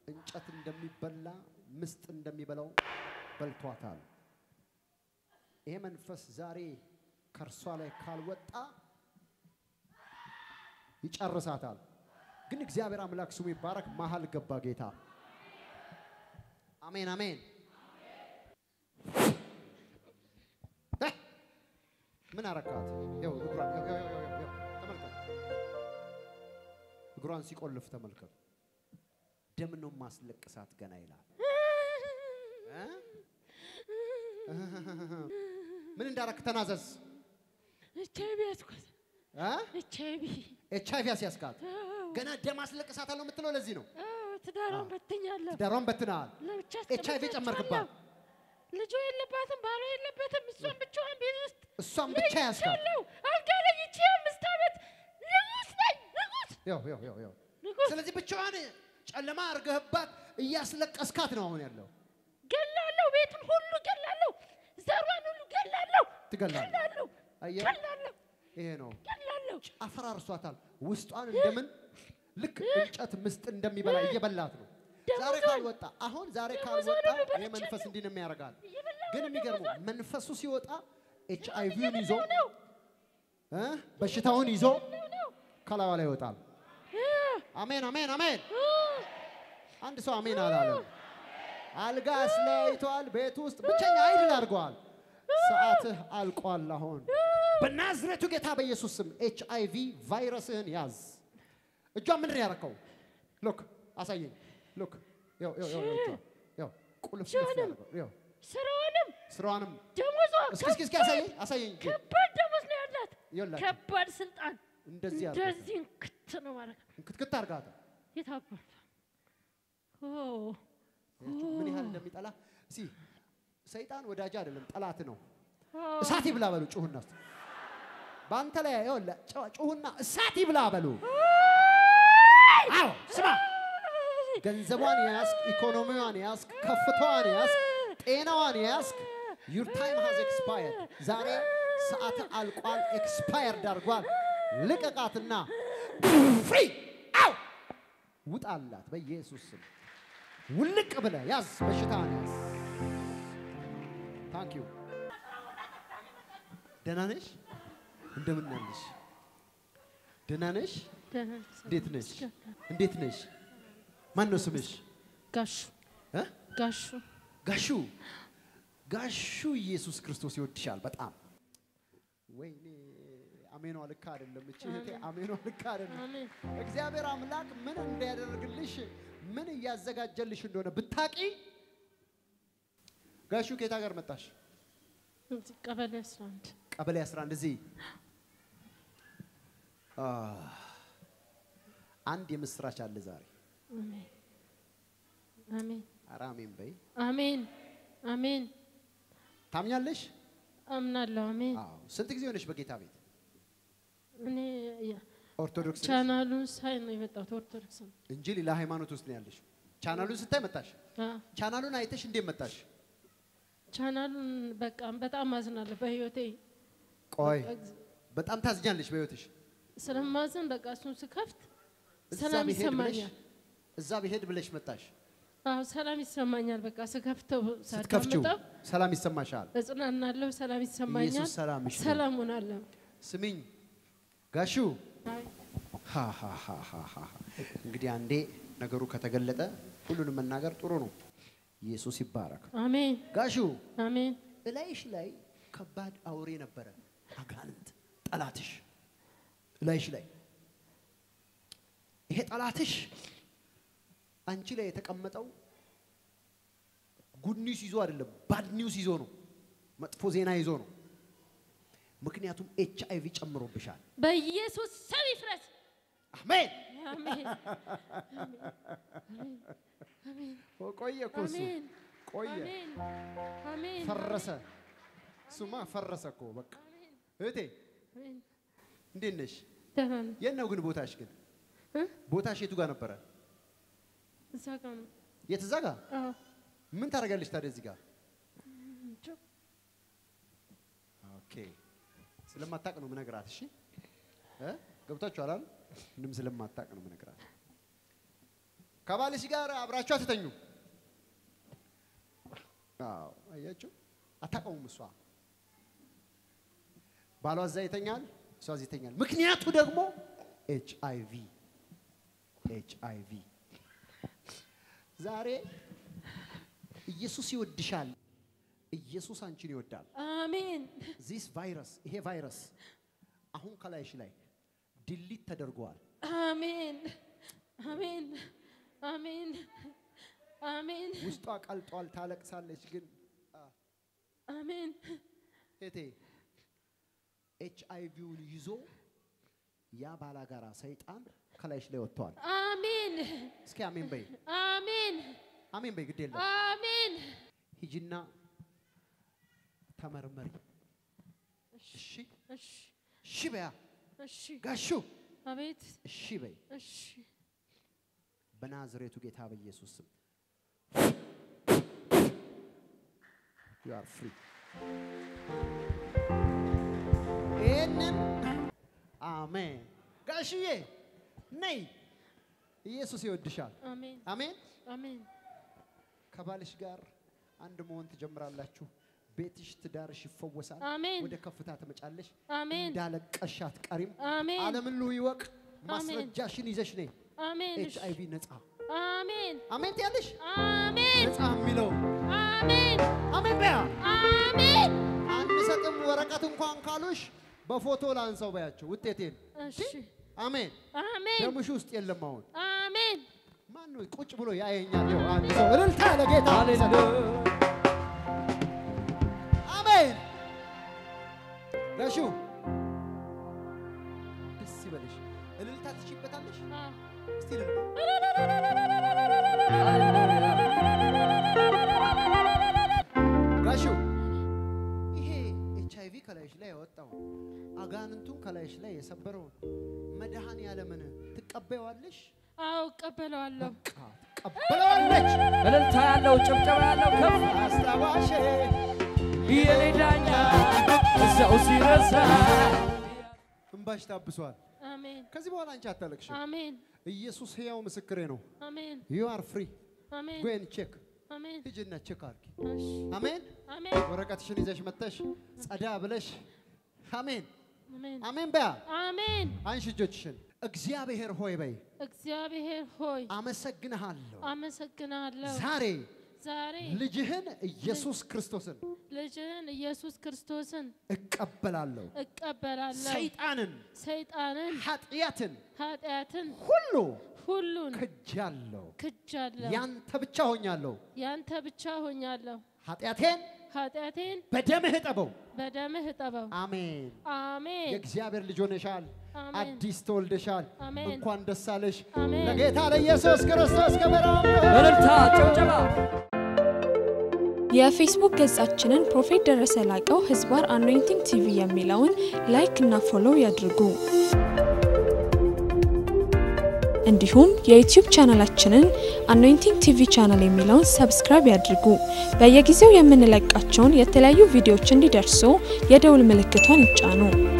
እንጨት እንደሚበላ ምስጥ እንደሚበላው በልቷታል። ይሄ መንፈስ ዛሬ ከእርሷ ላይ ካልወጣ ይጨርሳታል። ግን እግዚአብሔር አምላክ ስሙ ይባረክ። መሀል ገባ ጌታ። አሜን አሜን። እ! ምን አረካት? ይኸው እግሯን ይኸው፣ ይኸው፣ ይኸው፣ ይኸው፣ ተመልከቱ። እግሯን ሲቆልፍ ተመልከቱ። ደም ነው ማስለቅሳት ገና ይላል። እ? ምን እንዳረክ ተናዘዝ። ኤች አይቪ ያዝኳት። እ? ኤች አይቪ ኤች አይቪ አስያዝካት። ገና ደም አስለቅሳታለሁ የምትለው ለዚህ ነው። ትዳሯን በትኛለሁ። ትዳሯን በትነሃል። ለብቻ ኤች አይቪ ጨመርክባት። ልጁ የለባትም፣ ባሏ የለበትም። እሷን ብቻዋን ቤት ውስጥ እሷን ብቻ ያዝካት። ይቻለው አልጋ ላይ ይቺ አምስት ዓመት ንጉስ ነኝ ንጉስ ያው ያው ያው ያው ንጉስ ስለዚህ ብቻዋን ጨለማ አርገህባት እያስለቀስካት ነው አሁን ያለው። ገላለሁ፣ ቤቱን ሁሉ ገላለሁ፣ ዘሯን ሁሉ ገላለሁ፣ ትገላለህ። ገላለሁ፣ አየህ? ገላለሁ፣ ይሄ ነው ገላለሁ። አፈራርሷታል። ውስጧን እንደምን ልክ እንጨት ምስጥ እንደሚበላ እየበላት ነው። ዛሬ ደሞዟን- ካልወጣ አሁን ዛሬ ካልወጣ ደሞዟን ይሄ በልቻለሁ። መንፈስ እንዲህ ነው የሚያደርጋል። እየበላሁ ግን ነው የሚገርመው ደሞዟን። መንፈሱ ሲወጣ ኤች አይቪውን ይዞ እየበላሁ ነው እ በሽታውን ይዞ ነው። ከላዋ ላይ ይወጣል። እ፣ አሜን አሜን አሜን። እ፣ አንድ ሰው አሜን አላለም። አልጋ አስለያይቷል። ቤት ውስጥ ብቸኛ አይድል አድርገዋል። ሰዓትህ አልቋል። አሁን በናዝሬቱ ጌታ በኢየሱስ ስም ኤች አይ ቪ ቫይረስህን ያዝ። እጇ ምንድን ነው ያደረከው? ሎክ አሳየኝ። ሎክ ያው ያው ያው ያው ያው ቁልፍ ቁልፍ ሻንም። ያደረገው ያው ስራዋንም ስራዋንም ደሞዟ እስኪ እስኪ እስኪ አሳየኝ አሳየኝ። እጄ ከባድ ደሞዝ ነው ያላት። ይኸውላችሁ ከባድ ስልጣን እንደዚህ ያደረገ እንደዚህ እንክት ነው ማለት ነው። ክትክት አድርጋታ የታባል ምን ያህል እንደሚጠላ እስኪ ሰይጣን ወዳጅ አይደለም ጠላት ነው። እሳት ይብላ በሉ ጩሁና እስቲ። በአንተ ላይ ይኸውልህ ጩ- ጩሁና እሳት ይብላ በሉ። አዎ ስማ፣ ገንዘቧን ያዝክ፣ ኢኮኖሚዋን ያዝክ፣ ከፍታዋን ያዝክ፣ ጤናዋን ያዝክ። ዩር ታይም ሃዝ ኤክስፓየርድ። ዛሬ ሰዓት አልቋል፣ ኤክስፓየርድ አድርጓል። ልቀቃትና ፍሪ አው ውጣላት በኢየሱስ ስም። ውልቅ ብለህ ያዝ፣ በሽታን ያዝ። ታንክ ዩ። ደህና ነሽ? እንደምን ነሽ? ደህና ነሽ? እንዴት ነሽ? እንዴት ነሽ? ማን ነው ስምሽ? ጋሹ እ? ጋሹ ጋሹ ጋሹ ኢየሱስ ክርስቶስ ይወድሻል በጣም። ወይኔ አሜኗ ልክ አይደለም። እቺ እህቴ አሜኗ ልክ አይደለም። አሜን እግዚአብሔር አምላክ ምን እንዲያደርግልሽ ምን እያዘጋጀልሽ እንደሆነ ብታቂ። ጋሹ ከየት ሀገር መጣሽ? እዚህ ቀበሌ 11 ቀበሌ 11 እዚህ አ፣ አንድ የምስራች አለ ዛሬ። አሜን አሜን ኧረ አሜን በይ። አሜን አሜን ታምኛለሽ? አምናለሁ አሜን አዎ። ስንት ጊዜ ሆነሽ በጌታ ቤት? እኔ የ- ኦርቶዶክስ ነሽ ቻናሉን ሳይ ነው የመጣሁት ኦርቶዶክስ ነው እንጂ ሌላ ሃይማኖት ውስጥ ነው ያለሽ። ቻናሉን ስታይ መጣሽ። አ፣ ቻናሉን አይተሽ እንዴት መጣሽ? ቻናሉን በቃ በጣም አዝናለሁ በህይወቴ ቆይ በጣም ታዝኛለሽ በህይወትሽ። ስለማዝን በቃ እሱን ስከፍት እዛ ሰላም ብሄድ ብለሽ ይሰማኛል እዛ ብሄድ ብለሽ መጣሽ። አዎ ሰላም ይሰማኛል በቃ ስከፍተው ስትከፍቺው ሳዳምጠው ሰላም ይሰማሻል። እጽናናለሁ ሰላም ይሰማኛል ኢየሱስ ሰላምሽ ነው። ሰላም ሆናለሁ ስሚኝ ጋሹ አይ፣ ሃ ሃ ሃ ሃ ሃ ሃ። እንግዲህ አንዴ ነገሩ ከተገለጠ ሁሉንም መናገር ጥሩ ነው። ኢየሱስ ይባረክ። አሜን ጋሹ አሜን እላይሽ ላይ ከባድ አውሬ ነበረ፣ አጋንንት ጠላትሽ እላይሽ ላይ ይሄ ጠላትሽ አንቺ ላይ የተቀመጠው ጉድ ኒውስ ይዞ አይደለም፣ ባድ ኒውስ ይዞ ነው። መጥፎ ዜና ይዞ ነው። ምክንያቱም ኤች አይቪ ጨምሮብሻል። በኢየሱስ ስም ይፍረስ አሜን። አሜን ቆየ እኮ እሱ አሜን ቆየ፣ አሜን አሜን ፈረሰ። እሱማ ፈረሰ እኮ በቃ። እህቴ አሜን እንዴት ነሽ? ደህና ነኝ የት ነው ግን ቦታሽ? ግን እ? ቦታሽ የቱ ጋር ነበረ? እዛ ጋር ነው የት? እዛ ጋር። አዎ ምን ታደርጋለሽ ታዲያ እዚህ ጋር? እንጃ። ኦኬ ስለማታቅ ነው ምነግራት። እሺ እ ገብታችኋል አይደል? ምንም ስለማታቅ ነው ምነግራት። ከባልሽ ጋር አብራችሁ አትተኙ። አዎ አያችሁ፣ አታውቀውም። እሷ ባሏ እዛ ይተኛል፣ እሷ እዚህ ይተኛል። ምክንያቱ ደግሞ ኤች አይ ቪ ኤች አይ ቪ። ዛሬ ኢየሱስ ይወድሻል። ኢየሱስ አንቺን ይወዳል። አሜን ዚስ ቫይረስ ይሄ ቫይረስ አሁን ከላይሽ ላይ ድሊት ተደርጓል። አሜን አሜን አሜን አሜን ውስጧ ቀልጧል፣ ታለቅሳለች። ግን አሜን እቴ ኤች አይ ቪውን ይዞ ያ ባላጋራ ሰይጣን ከላይሽ ላይ ወጥተዋል። አሜን እስኪ አሜን በይ፣ አሜን አሜን በይ። ግድ የለም አሜን ሂጂና ተመርመሪ። እሺ እሺ እሺ በያ እሺ ጋሹ አቤት እሺ በይ እሺ በናዝሬቱ ጌታ በኢየሱስ ስም you are free ይህንን አሜን ጋሽዬ ነይ ኢየሱስ ይወድሻል አሜን አሜን አሜን ከባልሽ ጋር አንድ መሆን ትጀምራላችሁ ቤትሽ ትዳርሽ ይፈወሳል አሜን ወደ ከፍታ ትመጫለሽ አሜን እንዳለቀሽ አትቀሪም አሜን ዓለምን ሁሉ ይወቅ ማስረጃሽን ይዘሽ ነይ አሜን ኤች አይ ቪ ነጻ አሜን አሜን ትያለሽ አሜን ነጻ የሚለው አሜን አሜን በያ አሜን አንሰጥም ወረቀት እንኳን ካሉሽ በፎቶ ላንሳው በያቸው ውጤቴን እሺ አሜን አሜን ደምሽ ውስጥ የለም አሁን አሜን ማን ነው ቁጭ ብሎ ያየኛል ይኸው አንድ ሰው እልልታ ለጌታ አሜን ጋሹ ደስ ይበልሽ እልልታ ትችይበታለሽ አዎ። እስቲ እልል ጋሹ ይሄ ኤች አይ ቪ ከላይሽ ላይ ያወጣው አጋንንቱን ከላይሽ ላይ የሰበረውን መድኃኔ ዓለምን ትቀበይዋለሽ? አዎ እቀበለዋለሁ በቃ ትቀበለዋለች። እልልታ ያለው ጭብጨባ ያለው ከፍ አስታዋሽ የኔ ዳኛ እዛው ሲረሳ እንባሽ ታብሷል። አሜን ከዚህ በኋላ አንቺ አታለቅሽም። አሜን ኢየሱስ ሕያው ምስክሬ ነው። አሜን ዩ አር ፍሪ አሜን ጎን ቼክ አሜን ሂጂና ቼክ አድርጊ። እሺ አሜን። አሜን ወረቀትሽን ይዘሽ መጥተሽ ጸዳ ብለሽ አሜን አሜን አሜን በያ አሜን አንሺ እጆችሽን። እግዚአብሔር ሆይ በይ እግዚአብሔር ሆይ አመሰግንሃለሁ። አመሰግናለሁ ዛሬ ዛሬ ልጅህን ኢየሱስ ክርስቶስን ልጅህን ኢየሱስ ክርስቶስን እቀበላለሁ። እቀበላለሁ ሰይጣንን፣ ሰይጣንን ኃጢአትን ኃጢአትን ሁሉ ሁሉን ክጃለሁ። ክጃለሁ ያንተ ብቻ ሆኛለሁ። ያንተ ብቻ ሆኛለሁ ኃጢአቴን ኃጢአቴን በደምህ እጠበው። በደምህ እጠበው አሜን። አሜን የእግዚአብሔር ልጅ ሆነሻል። አሜን። አዲስ ተወልደሻል። አሜን። እንኳን ደስ አለሽ። አሜን። ለጌታ ለኢየሱስ ክርስቶስ ክብር አምጡ። እልልታ ጭብጨባ የፌስቡክ ገጻችንን ፕሮፌት ደረሰ ላቀው ህዝባር አኖይንቲንግ ቲቪ የሚለውን ላይክ እና ፎሎው ያድርጉ። እንዲሁም የዩቲዩብ ቻናላችንን አኖይንቲንግ ቲቪ ቻናል የሚለውን ሰብስክራይብ ያድርጉ። በየጊዜው የምንለቃቸውን የተለያዩ ቪዲዮዎች እንዲደርሱ የደውል ምልክቷን ይጫኑ።